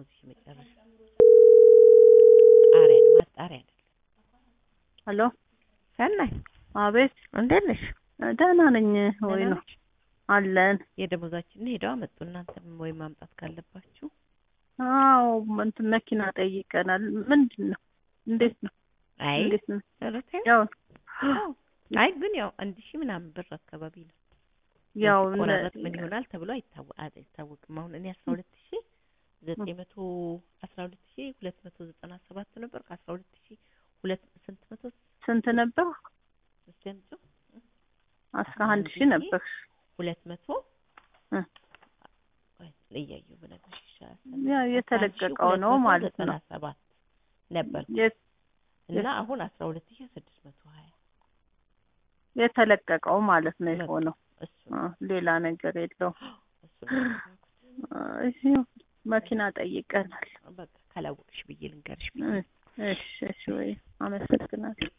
የደሞዝሽ መጨረሻ ጣሪያ ነው ማጣሪያ አይደለም። ሄሎ ሰናይ አቤት እንዴት ነሽ? ደህና ነኝ ወይ ደህና ነው ነሽ? አለን የደሞዛችንን ሄደው አመጡ። እናንተም ወይ ማምጣት ካለባችሁ አዎ እንትን መኪና ጠይቀናል ምንድን ነው እንዴት ነው አይ እንዴት ነው ኧረ ተይው። ያው አዎ። አይ ግን ያው አንድ ሺህ ምናምን ብር አካባቢ ነው ያው ቆራረጥ ምን ይሆናል ተብሎ አይታወ- አይታወቅም። አሁን እኔ አስራ ሁለት ሺህ ዘጠኝ መቶ አስራ ሁለት ሺህ ሁለት መቶ ዘጠና ሰባት ነበር ከአስራ ሁለት ሺህ ሁለት ስንት መቶ ስንት ነበር እስኪ አምጪው አስራ አንድ ሺህ ነበር ሁለት መቶ እ ቆይ እያየሁ ብነግርሽ ይሻላል። ያው የተለቀቀው ሁለት ነው መቶ ማለት ዘጠና ነው ሰባት ነበር የት- እና አሁን አስራ ሁለት ሺህ ስድስት መቶ ሀያ የተለቀቀው ማለት ነው በቃ የሆነው እሱ አ፣ ሌላ ነገር የለውም እሱ ነው ያደረኩት። አ፣ እዚሁ መኪና ጠይቀናል በቃ ካላወቅሽ ብዬ ልንገርሽ ብዬ እ፣ እሺ እሺ ወይ አመሰግናለሁ